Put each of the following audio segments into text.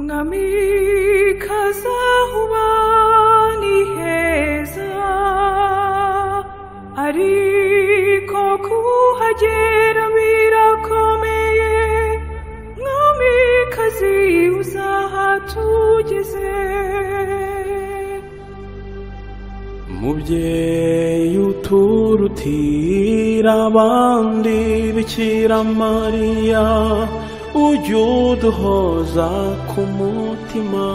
Mwami kazahuba ni heza ariko kuhagera birakomeye Mwami kazi uzahatugeze umubyeyi uturutira abandi bikira mariya ujya uduhoza ku mutima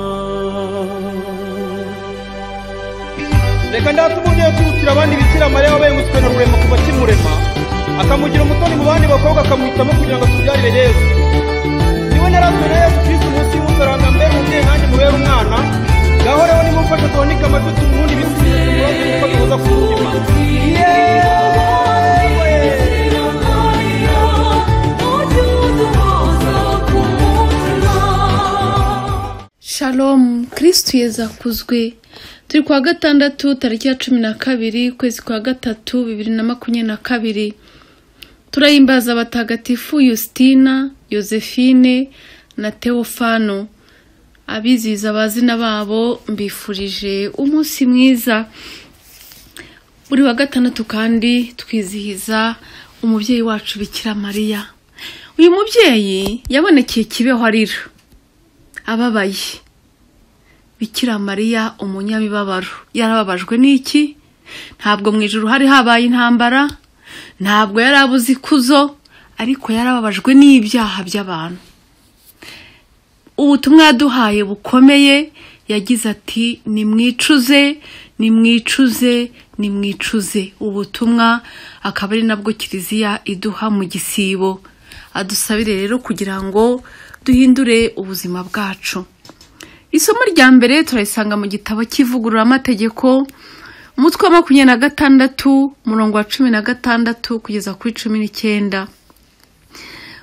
reka ndate umubyeyi uturutira abandi bikira mariya wabaye umuswe na rurema kuva kimurema akamugira umutoni mu bandi bakobwa akamuhitamo kugira ngo atubyarire yesu niwe narazwe na yesu kristo umunsi w'umusaranga mbere umubyeyi nanjye mubere umwana ngaho rero nimumfashe duhanike amajwi tumuhunde ibisubizo tubibaze kuko duhoza ku mutima Shalom kirisitu yeza kuzwi turi kuwa gatandatu tariki ya cumi na kabiri ukwezi kwa gatatu bibiri na makumyabiri na kabiri turahimbaza abatagatifu yositina yosefine na teofano abizihiza abazina babo mbifurije umunsi mwiza buri wa gatandatu kandi twizihiza umubyeyi wacu bikira mariya uyu mubyeyi yabonekeye kibeho arira ababaye bikira mariya umunyabibabaro yarababajwe n'iki ntabwo mu ijoro hari habaye intambara ntabwo yari abuze ikuzo ariko yarababajwe n'ibyaha by'abantu ubutumwa yaduhaye bukomeye yagize ati nimwicuze nimwicuze nimwicuze ubutumwa akaba ari nabwo kiliziya iduha mu gisibo adusabire rero kugira ngo duhindure ubuzima bwacu isomo rya mbere turarisanga mu gitabo cy'ivugururamategeko umutwe wa makumyabiri na gatandatu umurongo wa cumi na gatandatu kugeza kuri cumi n'icyenda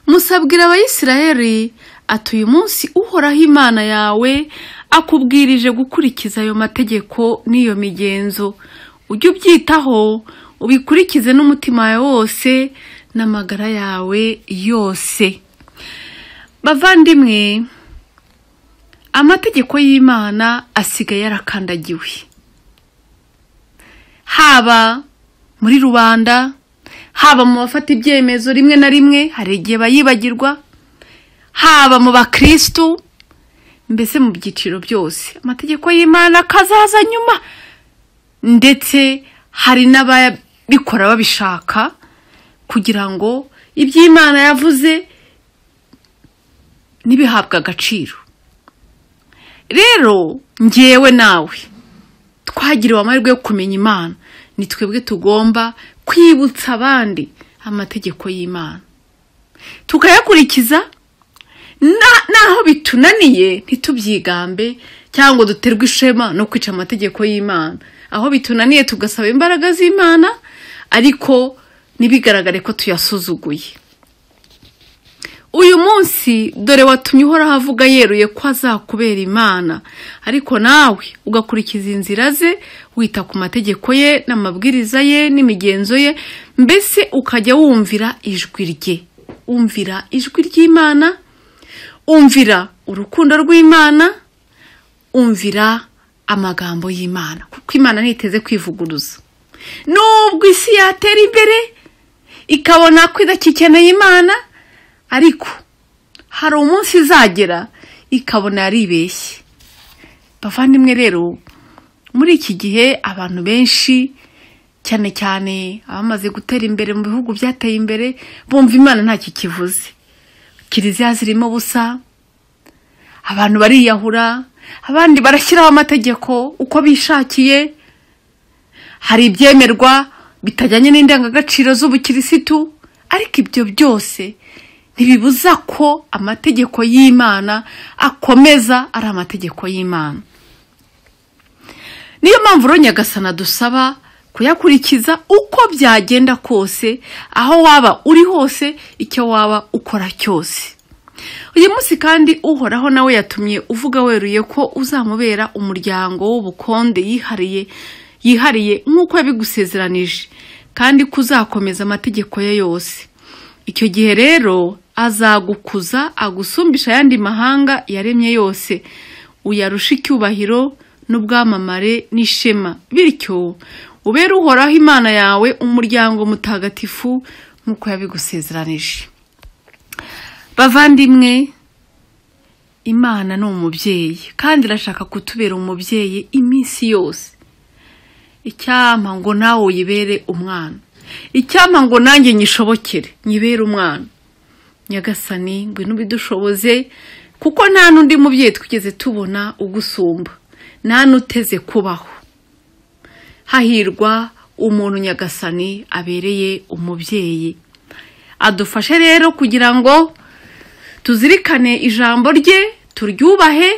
musabwira abayisiraheli ati uyu munsi uhoraho imana yawe akubwirije gukurikiza ayo mategeko n'iyo migenzo ujye ubyitaho ubikurikize n'umutima wawe wose n'amagara yawe yose bavandimwe amategeko y'imana asigaye yarakandagiwe haba muri rubanda haba mu bafata ibyemezo rimwe na rimwe hari igihe bayibagirwa haba mu bakirisitu mbese mu byiciro byose amategeko y'imana akazaza nyuma ndetse hari n'ababikora babishaka kugira ngo iby'imana yavuze ntibihabwe agaciro rero ngewe nawe twagiriwe amahirwe yo kumenya imana ni twebwe tugomba kwibutsa abandi amategeko y'imana tukayakurikiza naho bitunaniye ntitubyigambe cyangwa duterwe ishema no kwica amategeko y'imana aho bitunaniye tugasaba imbaraga z'imana ariko ntibigaragare ko tuyasuzuguye uyu munsi dore watumye uhoraho avuga yeruye ko azakubera imana ariko nawe ugakurikiza inzira ze wita ku mategeko ye n'amabwiriza ye n'imigenzo ye mbese ukajya wumvira ijwi rye umvira ijwi ry'imana umvira urukundo rw'imana umvira amagambo y'imana kuko imana ntiteze kwivuguruza nubwo isi yatera imbere ikabona ko idakikeneye imana ariko hari umunsi izagera ikabona yaribeshye bavandimwe rero muri iki gihe abantu benshi cyane cyane abamaze gutera imbere mu bihugu byateye imbere bumva imana ntacyo kivuze kiliziya zirimo ubusa abantu bariyahura abandi barashyiraho amategeko uko bishakiye hari ibyemerwa bitajyanye n'indangagaciro z'ubukirisitu ariko ibyo byose ntibibuza ko amategeko y'imana akomeza ari amategeko y'imana niyo mpamvu uro nyagasana dusaba kuyakurikiza uko byagenda kose aho waba uri hose icyo waba ukora cyose uyu munsi kandi uhoraho nawe yatumye uvuga weruye ko uzamubera umuryango w'ubukonde yihariye yihariye nk'uko yabigusezeranije kandi kuzakomeza amategeko ye yose icyo gihe rero azagukuza agusumbisha ayandi mahanga yaremye yose uyarusha icyubahiro n'ubwamamare n'ishema bityo ubere uhoraho imana yawe umuryango mutagatifu nk'uko yabigusezeranije bavandimwe imana ni umubyeyi kandi irashaka kutubera umubyeyi iminsi yose icyampa ngo nawe uyibere umwana icyampa ngo nanjye nyishobokere nyibere umwana nyagasani ngwino ubidushoboze kuko nta n'undi mubyeyi twigeze tubona ugusumba nta n'uteze kubaho hahirwa umuntu nyagasani abereye umubyeyi adufashe rero kugira ngo tuzirikane ijambo rye turyubahe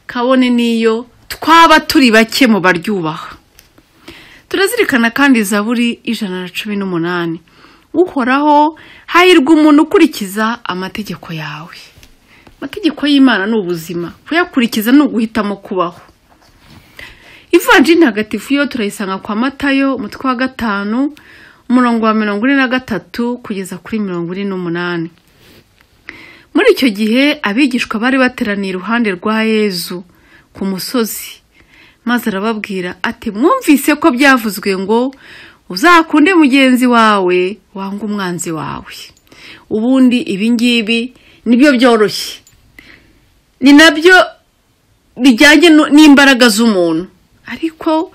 kabone n'iyo twaba turi bake mu baryubaha turazirikana kandi zaburi ijana na cumi n'umunani uhoraho hahirwa umuntu ukurikiza amategeko yawe amategeko y'imana ni ubuzima kuyakurikiza ni uguhitamo kubaho ivanjiri ntagatifu yo turayisanga kwa matayo umutwe wa gatanu umurongo wa mirongo ine na gatatu kugeza kuri mirongo ine n'umunani muri icyo gihe abigishwa bari bateraniye iruhande rwa yezu ku musozi maze arababwira ati mwumvise ko byavuzwe ngo uzakunde mugenzi wawe wanga umwanzi wawe ubundi ibingibi nibyo byoroshye ni nabyo bijyanye n'imbaraga z'umuntu ariko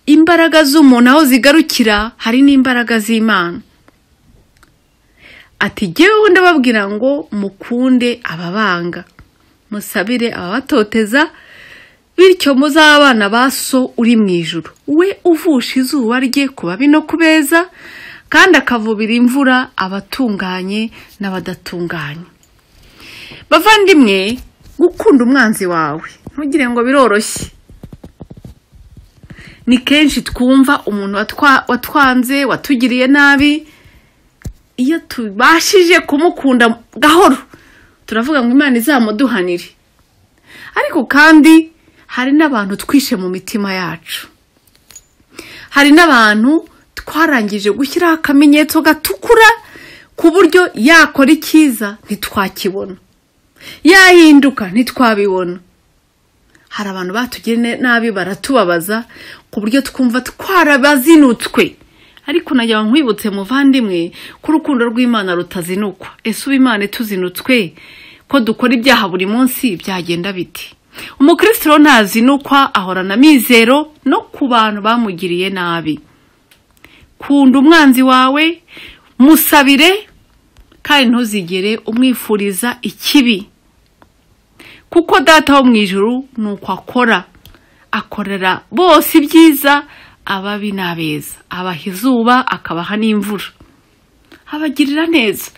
imbaraga z'umuntu aho zigarukira hari n'imbaraga z'imana ati jyewe ubundi ababwira ngo mukunde ababanga musabire ababatoteza bityo muzabana ba so uri mu ijoro we uvusha izuba rye ku babi no ku beza kandi akavubira imvura abatunganye n'abadatunganye bavandimwe gukunda umwanzi wawe ntugire ngo biroroshye ni kenshi twumva umuntu watwanze watugiriye nabi iyo tubashije kumukunda gahoro turavuga ngo imana izamuduhanire ariko kandi hari n'abantu twishe mu mitima yacu hari n'abantu twarangije gushyiraho akamenyetso gatukura ku buryo yakora icyiza ntitwakibona yahinduka ntitwabibona hari abantu batugiriye nabi baratubabaza ku buryo twumva twarabazinutswe ariko nagira ngo nkwibutse muvandimwe ko urukundo rw'imana rutazinukwa ese uba imana ituzinutswe ko dukora ibyaha buri munsi byagenda biti umukristo ntazinukwa ahorana amizero no ku bantu bamugiriye nabi kunda umwanzi wawe musabire kandi ntuzigere umwifuriza ikibi kuko data wo mu ijoro ni uko akora akorera bose ibyiza ababi n'abeza abaha izuba akabaha n'imvura abagirira neza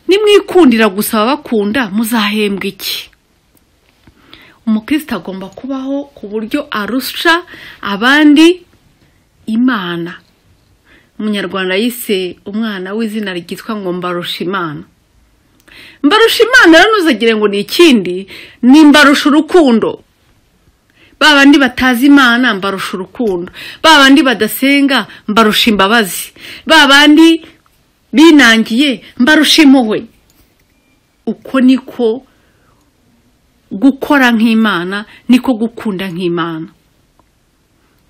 nimwikundira gusaba bakunda muzahembwa iki umukristo agomba kubaho ku buryo arusha abandi imana umunyarwanda yise umwana w'izina ryitwa ngo mbarusha imana mbarusha imana rero ntuzagire ngo ni ikindi ni mbarusha urukundo ba bandi batazi imana mbarusha urukundo ba bandi badasenga mbarusha imbabazi ba bandi binangiye mbarusha impuhwe uko niko gukora nk'imana niko gukunda nk'imana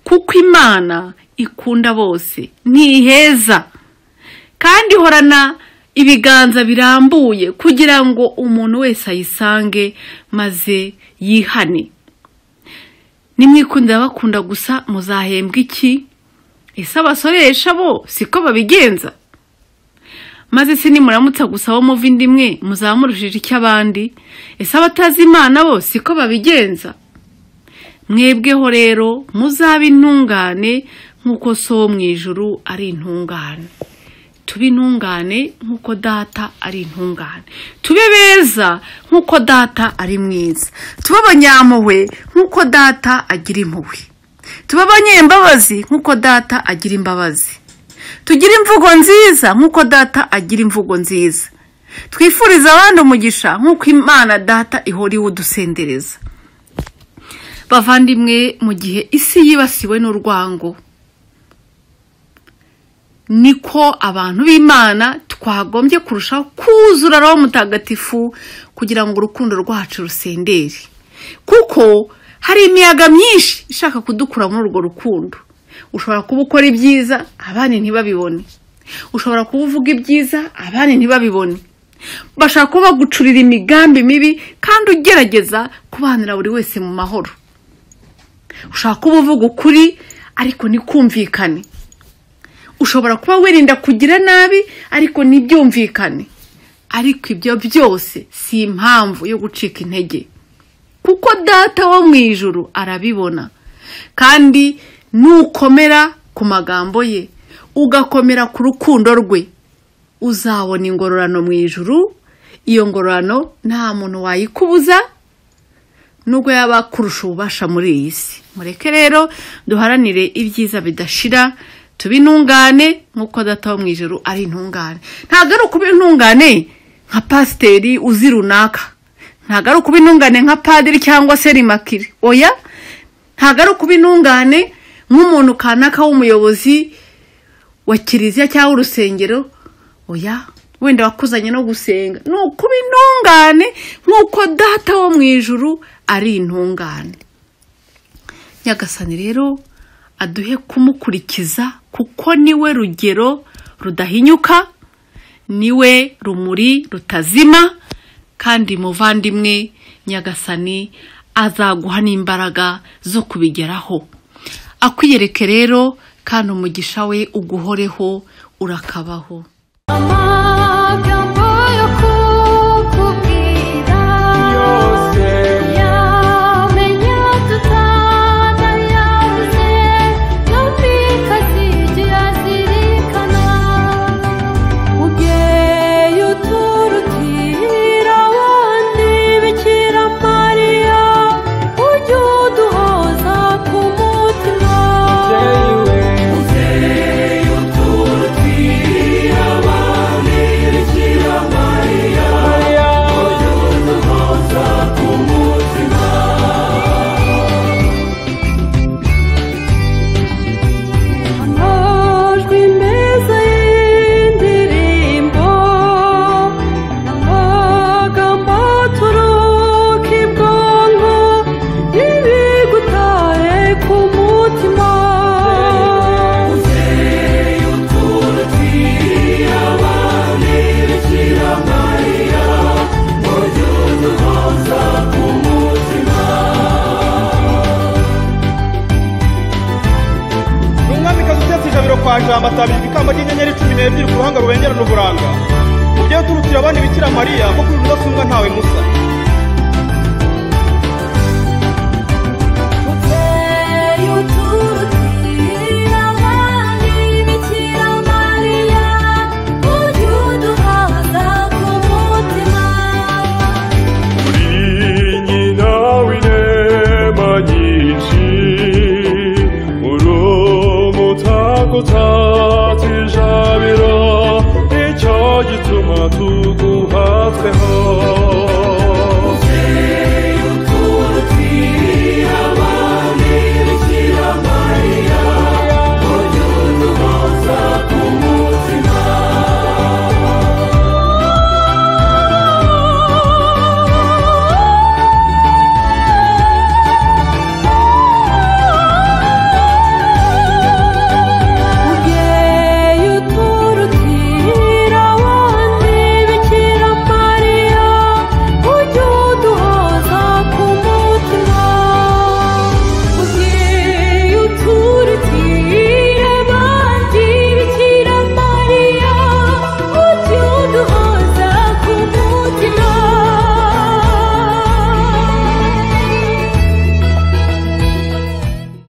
kuko imana ikunda bose ntiheza kandi ihorana ibiganza birambuye kugira ngo umuntu wese ayisange maze yihane nimwikundira bakunda gusa muzahembwa iki ese abasoresha bo siko babigenza maze se nimuramutsa gusaba muva indi imwe muzamurushije icy'abandi ese abatazi imana bo siko babigenza mwebweho rero muzabe intungane nk'uko so wo mu ijuru ari intungane tube intungane nk'uko data ari intungane tube beza nk'uko data ari mwiza tube abanyampuhwe nk'uko data agira impuhwe tube abanyembabazi nk'uko data agira imbabazi tugire imvugo nziza nk'uko data agira imvugo nziza twifuriza abandi umugisha nk'uko imana data ihora iwudusendereza bavandimwe mu gihe isi yibasiwe n'urwango niko abantu b'imana twagombye kurushaho kuzura roho mutagatifu kugira ngo urukundo rwacu rusendere kuko hari imiyaga myinshi ishaka kudukura muri urwo rukundo ushobora kuba ukora ibyiza abandi ntibabibone ushobora kuba uvuga ibyiza abandi ntibabibone bashaka kuba bagucurira imigambi mibi kandi ugerageza kubanira buri wese mu mahoro ushobora kuba uvuga ukuri ariko ntikumvikane ushobora kuba wirinda kugira nabi ariko ntibyumvikane ariko ibyo byose si impamvu yo gucika intege kuko data wo mu ijuru arabibona kandi nukomera ku magambo ye ugakomera ku rukundo rwe uzabona ingororano mu ijuru iyo ngororano nta muntu wayikubuza nubwo yaba kurusha ububasha muri iyi si mureke rero duharanire ibyiza bidashira tuba intungane nk'uko data wo mu ijuru ari intungane ntabwo ari ukuba intungane nka pasiteri uzi runaka ntabwo ari ukuba intungane nka padiri cyangwa se rimakire oya ntabwo ari ukuba intungane nk'umuntu kanaka w'umuyobozi wa kiliziya cyangwa urusengero oya wenda wakuzanye no gusenga ni ukuba intungane nk'uko data wo mu ijuru ari intungane nyagasani rero aduhe kumukurikiza kuko niwe rugero rudahinyuka niwe rumuri rutazima kandi muvandimwe nyagasani azaguha n'imbaraga zo kubigeraho akwiyereke rero kandi umugisha we uguhoreho urakabaho amagambo yo kukubwira yose yamenya tutanayabuze n'ubika zigira zirikana Ubweye uturutira wandi Bikira Mariya ujye uduhoza ku mutima amajwi meza y'indirimbo n'amagambo aturuka ibwonko n'ibigutare ku mutima ni umwamikazi utetse ijabiro kwa jambo atabira ibikamba by'inyenyeri cumi n'ebyiri ku ruhanga rubengerana uburanga ubyeyi uturutira abandi bikira mariya kuko uri rudasumbwa ntawe musa